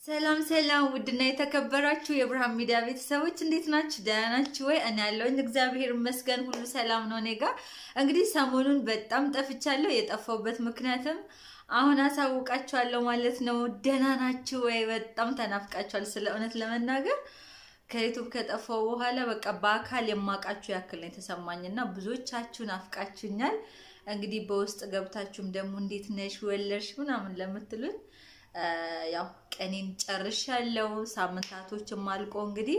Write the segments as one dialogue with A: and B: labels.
A: ሰላም ሰላም፣ ውድና የተከበራችሁ የብርሃን ሚዲያ ቤተሰቦች እንዴት ናችሁ? ደህና ናችሁ ወይ? እኔ ያለሁኝ እግዚአብሔር ይመስገን ሁሉ ሰላም ነው እኔ ጋር። እንግዲህ ሰሞኑን በጣም ጠፍቻለሁ። የጠፋሁበት ምክንያትም አሁን አሳውቃችኋለሁ ማለት ነው። ደህና ናችሁ ወይ? በጣም ተናፍቃችኋል። ስለ እውነት ለመናገር ከዩቱብ ከጠፋው በኋላ በቃ በአካል የማውቃችሁ ያክል ነው የተሰማኝ እና ብዙዎቻችሁ ናፍቃችሁኛል። እንግዲህ በውስጥ ገብታችሁም ደግሞ እንዴት ነሽ ወለድሽ ምናምን ለምትሉን ያው ቀኔን ጨርሻለሁ። ሳምንታቶችም አልቆ እንግዲህ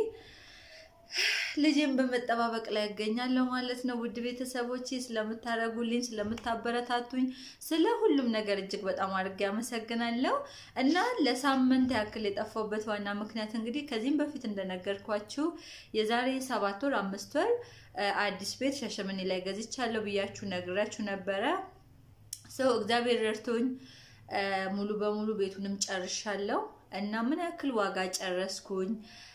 A: ልጄን በመጠባበቅ ላይ ያገኛለሁ ማለት ነው። ውድ ቤተሰቦች ስለምታደርጉልኝ፣ ስለምታበረታቱኝ፣ ስለ ሁሉም ነገር እጅግ በጣም አድርጌ አመሰግናለሁ እና ለሳምንት ያክል የጠፋሁበት ዋና ምክንያት እንግዲህ ከዚህም በፊት እንደነገርኳችሁ የዛሬ ሰባት ወር አምስት ወር አዲስ ቤት ሻሸመኔ ላይ ገዝቻለሁ ብያችሁ ነግራችሁ ነበረ። ሰው እግዚአብሔር ረድቶኝ ሙሉ በሙሉ ቤቱንም ጨርሻለሁ እና ምን ያክል ዋጋ ጨረስኩኝ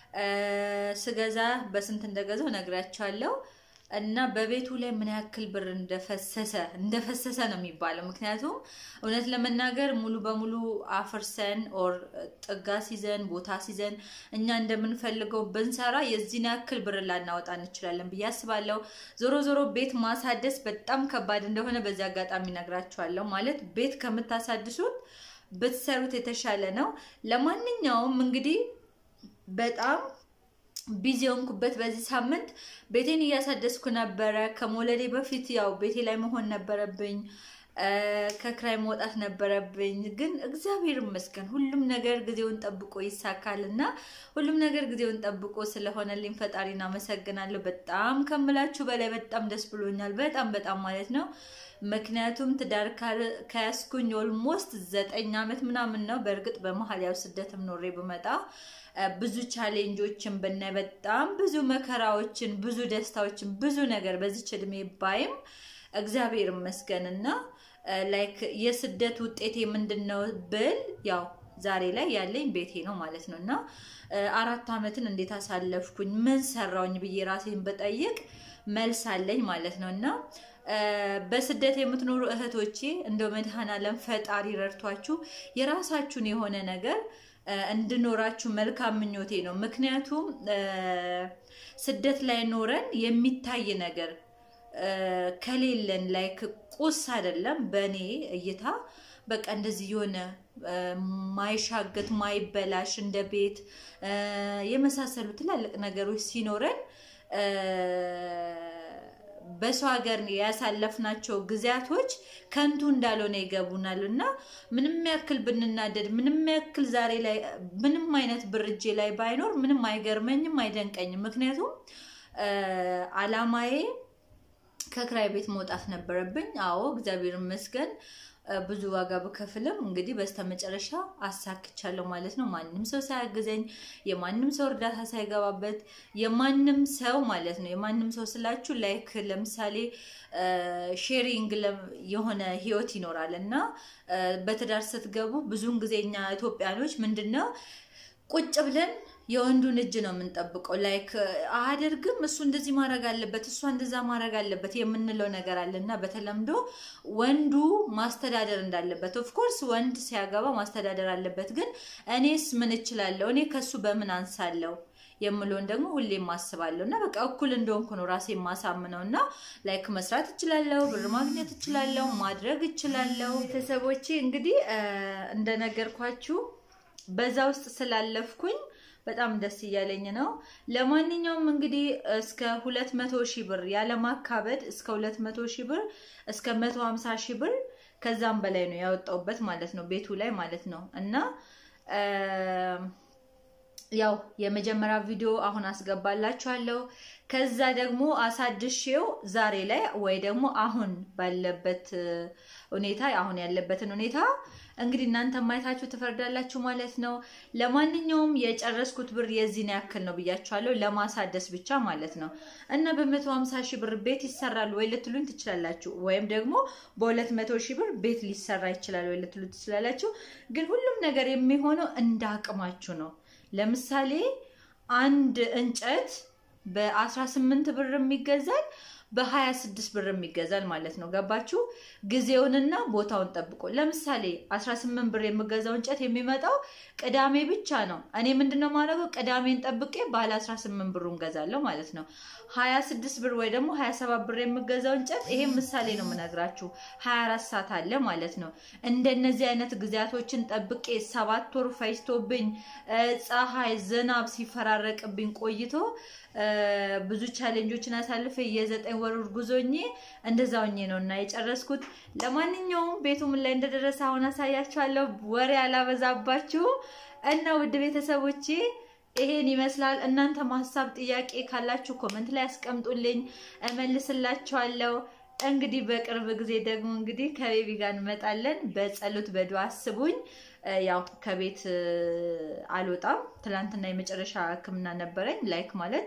A: ስገዛ በስንት እንደገዛው ነግራቸዋለሁ እና በቤቱ ላይ ምን ያክል ብር እንደፈሰሰ እንደፈሰሰ ነው የሚባለው። ምክንያቱም እውነት ለመናገር ሙሉ በሙሉ አፍርሰን ኦር ጥጋ ሲዘን ቦታ ሲዘን እኛ እንደምንፈልገው ብንሰራ የዚህን ያክል ብር ላናወጣ እንችላለን ብዬ አስባለሁ። ዞሮ ዞሮ ቤት ማሳደስ በጣም ከባድ እንደሆነ በዚህ አጋጣሚ ነግራቸዋለሁ። ማለት ቤት ከምታሳድሱት ብትሰሩት የተሻለ ነው። ለማንኛውም እንግዲህ በጣም ቢዚ የሆንኩበት በዚህ ሳምንት ቤቴን እያሳደስኩ ነበረ። ከመውለዴ በፊት ያው ቤቴ ላይ መሆን ነበረብኝ፣ ከክራይ መውጣት ነበረብኝ። ግን እግዚአብሔር ይመስገን ሁሉም ነገር ጊዜውን ጠብቆ ይሳካል እና ሁሉም ነገር ጊዜውን ጠብቆ ስለሆነልኝ ፈጣሪን አመሰግናለሁ። በጣም ከምላችሁ በላይ በጣም ደስ ብሎኛል። በጣም በጣም ማለት ነው። ምክንያቱም ትዳር ከያዝኩኝ ኦልሞስት ዘጠኝ ዓመት ምናምን ነው። በእርግጥ በመሀል ያው ስደትም ኖሬ ብመጣ ብዙ ቻሌንጆችን ብናይ በጣም ብዙ መከራዎችን፣ ብዙ ደስታዎችን፣ ብዙ ነገር በዚች እድሜ ባይም እግዚአብሔር ይመስገን እና ላይክ የስደት ውጤቴ ምንድን ነው ብል ያው ዛሬ ላይ ያለኝ ቤቴ ነው ማለት ነው እና አራት ዓመትን እንዴት አሳለፍኩኝ ምን ሰራውኝ ብዬ ራሴን በጠይቅ መልስ አለኝ ማለት ነው እና በስደት የምትኖሩ እህቶቼ እንደው መድኃኔዓለም ፈጣሪ ረድቷችሁ የራሳችሁን የሆነ ነገር እንድኖራችሁ መልካም ምኞቴ ነው። ምክንያቱም ስደት ላይ ኖረን የሚታይ ነገር ከሌለን ላይ ቁስ አይደለም በእኔ እይታ በቃ እንደዚህ የሆነ ማይሻገት ማይበላሽ እንደ ቤት የመሳሰሉ ትላልቅ ነገሮች ሲኖረን በሰው ሀገር ያሳለፍናቸው ጊዜያቶች ከንቱ እንዳልሆነ ይገቡናል እና ምንም ያክል ብንናደድ ምንም ያክል ዛሬ ላይ ምንም አይነት ብር እጄ ላይ ባይኖር ምንም አይገርመኝም፣ አይደንቀኝም። ምክንያቱም አላማዬ ከክራይ ቤት መውጣት ነበረብኝ። አዎ እግዚአብሔር ይመስገን ብዙ ዋጋ ብከፍልም እንግዲህ በስተመጨረሻ አሳክቻለሁ ማለት ነው። ማንም ሰው ሳያግዘኝ፣ የማንም ሰው እርዳታ ሳይገባበት፣ የማንም ሰው ማለት ነው። የማንም ሰው ስላችሁ ላይክ ለምሳሌ ሼሪንግ የሆነ ህይወት ይኖራል እና በትዳር ስትገቡ ብዙውን ጊዜ እኛ ኢትዮጵያኖች ምንድን ነው ቁጭ ብለን የወንዱን እጅ ነው የምንጠብቀው። ላይክ አያደርግም፣ እሱ እንደዚህ ማድረግ አለበት፣ እሷ እንደዛ ማድረግ አለበት የምንለው ነገር አለ እና በተለምዶ ወንዱ ማስተዳደር እንዳለበት ኦፍኮርስ ወንድ ሲያገባ ማስተዳደር አለበት። ግን እኔስ ምን እችላለሁ? እኔ ከሱ በምን አንሳለሁ የምለውን ደግሞ ሁሌም ማስባለሁ እና በቃ እኩል እንደሆንኩ ነው ራሴ የማሳምነው እና ላይክ መስራት እችላለሁ፣ ብር ማግኘት እችላለሁ፣ ማድረግ እችላለሁ። ቤተሰቦቼ እንግዲህ እንደነገርኳችሁ በዛ ውስጥ ስላለፍኩኝ በጣም ደስ እያለኝ ነው። ለማንኛውም እንግዲህ እስከ ሁለት መቶ ሺህ ብር ያለማካበድ እስከ ሁለት መቶ ሺህ ብር እስከ መቶ ሀምሳ ሺህ ብር ከዛም በላይ ነው ያወጣውበት ማለት ነው ቤቱ ላይ ማለት ነው እና ያው የመጀመሪያ ቪዲዮ አሁን አስገባላችኋለሁ። ከዛ ደግሞ አሳድሼው ዛሬ ላይ ወይ ደግሞ አሁን ባለበት ሁኔታ አሁን ያለበትን ሁኔታ እንግዲህ እናንተ ማየታችሁ ትፈርዳላችሁ ማለት ነው። ለማንኛውም የጨረስኩት ብር የዚህን ያክል ነው ብያችኋለሁ፣ ለማሳደስ ብቻ ማለት ነው እና በመቶ ሀምሳ ሺህ ብር ቤት ይሰራል ወይ ልትሉኝ ትችላላችሁ። ወይም ደግሞ በሁለት መቶ ሺህ ብር ቤት ሊሰራ ይችላል ወይ ልትሉ ትችላላችሁ። ግን ሁሉም ነገር የሚሆነው እንደ አቅማችሁ ነው። ለምሳሌ አንድ እንጨት በ18 ብር የሚገዛል በ26 ብር የሚገዛል ማለት ነው። ገባችሁ? ጊዜውንና ቦታውን ጠብቆ ለምሳሌ 18 ብር የምገዛው እንጨት የሚመጣው ቅዳሜ ብቻ ነው። እኔ ምንድነው ማድረገው? ቅዳሜን ጠብቄ ባለ 18 ብሩን ገዛለሁ ማለት ነው። 26 ብር ወይ ደግሞ 27 ብር የምገዛው እንጨት ይሄ ምሳሌ ነው የምነግራችሁ 24 ሰዓት አለ ማለት ነው። እንደነዚህ አይነት ጊዜያቶችን ጠብቄ ሰባት ወር ፈጅቶብኝ ፀሐይ፣ ዝናብ ሲፈራረቅብኝ ቆይቶ ብዙ ቻሌንጆችን አሳልፈ የዘጠኝ ወር ጉዞኜ እንደዛ ሆኜ ነው እና የጨረስኩት። ለማንኛውም ቤቱ ምን ላይ እንደደረሰ አሁን አሳያችኋለሁ። ወሬ አላበዛባችሁ እና ውድ ቤተሰቦቼ ይሄን ይመስላል። እናንተ ሀሳብ ጥያቄ ካላችሁ ኮመንት ላይ ያስቀምጡልኝ፣ እመልስላችኋለሁ። እንግዲህ በቅርብ ጊዜ ደግሞ እንግዲህ ከቤቢ ጋር እንመጣለን። በጸሎት በዱዓ አስቡኝ። ያው ከቤት አልወጣም። ትላንትና የመጨረሻ ሕክምና ነበረኝ። ላይክ ማለት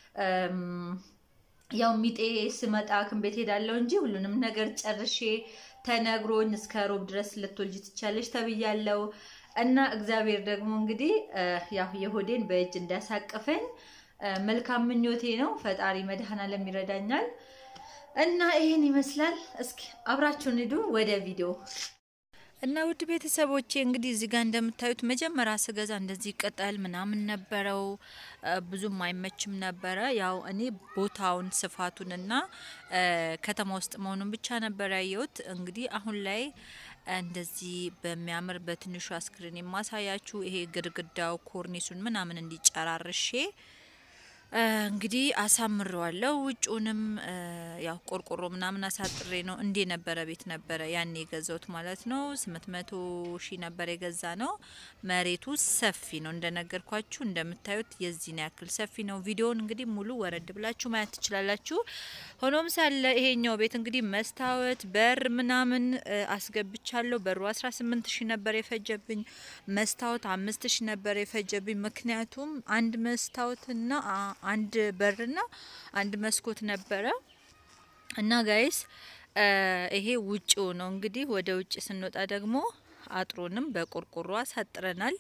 A: ያው ሚጤ ስመጣ ሐኪም ቤት ሄዳለሁ እንጂ ሁሉንም ነገር ጨርሼ ተነግሮኝ እስከ ሮብ ድረስ ልትወልጂ ትቻለሽ ተብያለሁ እና እግዚአብሔር ደግሞ እንግዲህ ያው የሆዴን በእጅ እንዳሳቀፈኝ መልካም ምኞቴ ነው። ፈጣሪ መድኃኔዓለም ይረዳኛል እና ይሄን ይመስላል። እስኪ አብራችሁን ሂዱ ወደ ቪዲዮ እና ውድ ቤተሰቦቼ እንግዲህ እዚህ ጋር እንደምታዩት መጀመሪያ ስገዛ እንደዚህ ቅጠል ምናምን ነበረው፣ ብዙም አይመችም ነበረ። ያው እኔ ቦታውን ስፋቱንና ከተማ ውስጥ መሆኑን ብቻ ነበር ያየሁት። እንግዲህ አሁን ላይ እንደዚህ በሚያምር በትንሹ አስክሪን የማሳያችሁ ይሄ ግድግዳው ኮርኒሱን ምናምን እንዲጨራርሼ እንግዲህ አሳምረዋለሁ። ውጩንም ያው ቆርቆሮ ምናምን አሳጥሬ ነው። እንዴ ነበረ ቤት ነበረ ያኔ የገዛሁት ማለት ነው። ስምንት መቶ ሺህ ነበር የገዛ ነው። መሬቱ ሰፊ ነው እንደነገርኳችሁ፣ እንደምታዩት የዚህን ያክል ሰፊ ነው። ቪዲዮውን እንግዲህ ሙሉ ወረድ ብላችሁ ማየት ትችላላችሁ። ሆኖም ሳለ ይሄኛው ቤት እንግዲህ መስታወት በር ምናምን አስገብቻለሁ። በሩ አስራ ስምንት ሺህ ነበር የፈጀብኝ። መስታወት አምስት ሺህ ነበር የፈጀብኝ። ምክንያቱም አንድ መስታወትና አንድ በርና አንድ መስኮት ነበረ እና ጋይስ ይሄ ውጭው ነው እንግዲህ። ወደ ውጭ ስንወጣ ደግሞ አጥሩንም በቆርቆሮ አሳጥረናል።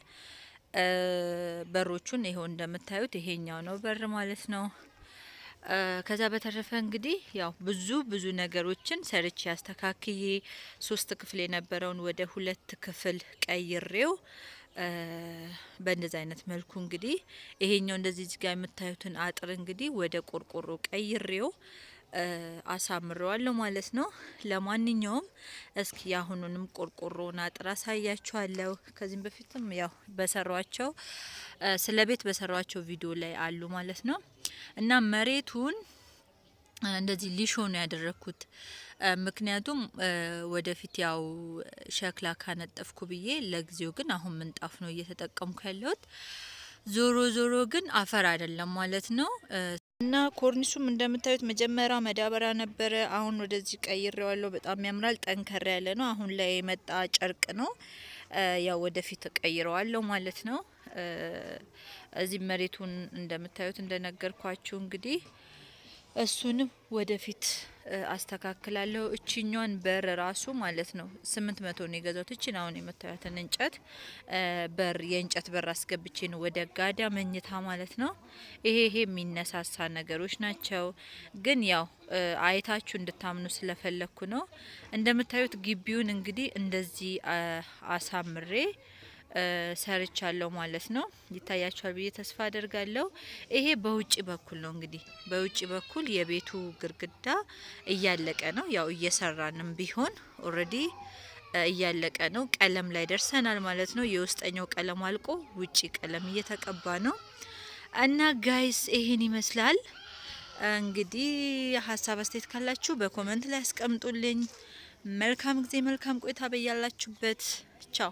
A: በሮቹን ይሄው እንደምታዩት ይሄኛው ነው በር ማለት ነው። ከዛ በተረፈ እንግዲህ ያው ብዙ ብዙ ነገሮችን ሰርቼ አስተካክዬ ሶስት ክፍል የነበረውን ወደ ሁለት ክፍል ቀይሬው በእንደዚህ አይነት መልኩ እንግዲህ ይሄኛው እንደዚህ እዚህ ጋር የምታዩትን አጥር እንግዲህ ወደ ቆርቆሮ ቀይሬው አሳምረዋለሁ ማለት ነው። ለማንኛውም እስኪ የአሁኑንም ቆርቆሮውን አጥር አሳያችኋለሁ። ከዚህም በፊትም ያው በሰሯቸው ስለ ቤት በሰሯቸው ቪዲዮ ላይ አሉ ማለት ነው እና መሬቱን እንደዚህ ሊሾ ነው ያደረግኩት። ምክንያቱም ወደፊት ያው ሸክላ ካነጠፍኩ ብዬ ለጊዜው ግን አሁን ምንጣፍ ነው እየተጠቀምኩ ያለሁት። ዞሮ ዞሮ ግን አፈር አይደለም ማለት ነው እና ኮርኒሱም እንደምታዩት መጀመሪያ መዳበሪያ ነበረ። አሁን ወደዚህ ቀይሬዋለሁ። በጣም ያምራል። ጠንከር ያለ ነው። አሁን ላይ የመጣ ጨርቅ ነው። ያው ወደፊት ቀይረዋለሁ ማለት ነው። እዚህ መሬቱን እንደምታዩት እንደነገርኳችሁ እንግዲህ እሱንም ወደፊት አስተካክላለሁ። እችኛን በር ራሱ ማለት ነው ስምንት መቶ ነው የገዛሁት። እችን አሁን የምታዩትን እንጨት በር የእንጨት በር አስገብቼ ነው ወደ ጋዳ መኝታ ማለት ነው። ይሄ ይሄ የሚነሳሳ ነገሮች ናቸው፣ ግን ያው አይታችሁ እንድታምኑ ስለፈለግኩ ነው። እንደምታዩት ግቢውን እንግዲህ እንደዚህ አሳምሬ ሰርቻለሁ ማለት ነው። ይታያችኋል ብዬ ተስፋ አደርጋለሁ። ይሄ በውጭ በኩል ነው እንግዲህ በውጭ በኩል የቤቱ ግርግዳ እያለቀ ነው። ያው እየሰራንም ቢሆን ኦልሬዲ እያለቀ ነው። ቀለም ላይ ደርሰናል ማለት ነው። የውስጠኛው ቀለም አልቆ ውጭ ቀለም እየተቀባ ነው እና ጋይስ ይሄን ይመስላል እንግዲህ። ሀሳብ አስተያየት ካላችሁ በኮመንት ላይ ያስቀምጡልኝ። መልካም ጊዜ፣ መልካም ቆይታ በያላችሁበት። ቻው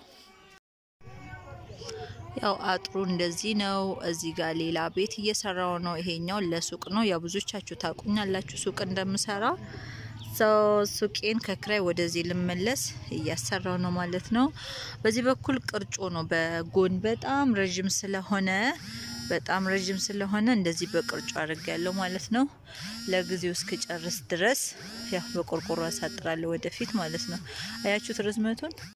A: ያው አጥሩ እንደዚህ ነው። እዚህ ጋር ሌላ ቤት እየሰራው ነው። ይሄኛው ለሱቅ ነው። ያው ብዙዎቻችሁ ታቁኛላችሁ ሱቅ እንደምሰራ ሰው ሱቄን ከክራይ ወደዚህ ልመለስ እያሰራው ነው ማለት ነው። በዚህ በኩል ቅርጮ ነው በጎን በጣም ረዥም ስለሆነ በጣም ረዥም ስለሆነ እንደዚህ በቅርጮ አድርግ ያለው ማለት ነው። ለጊዜው እስክጨርስ ድረስ ያው በቆርቆሮ አሳጥራለሁ ወደፊት ማለት ነው። አያችሁት ርዝመቱን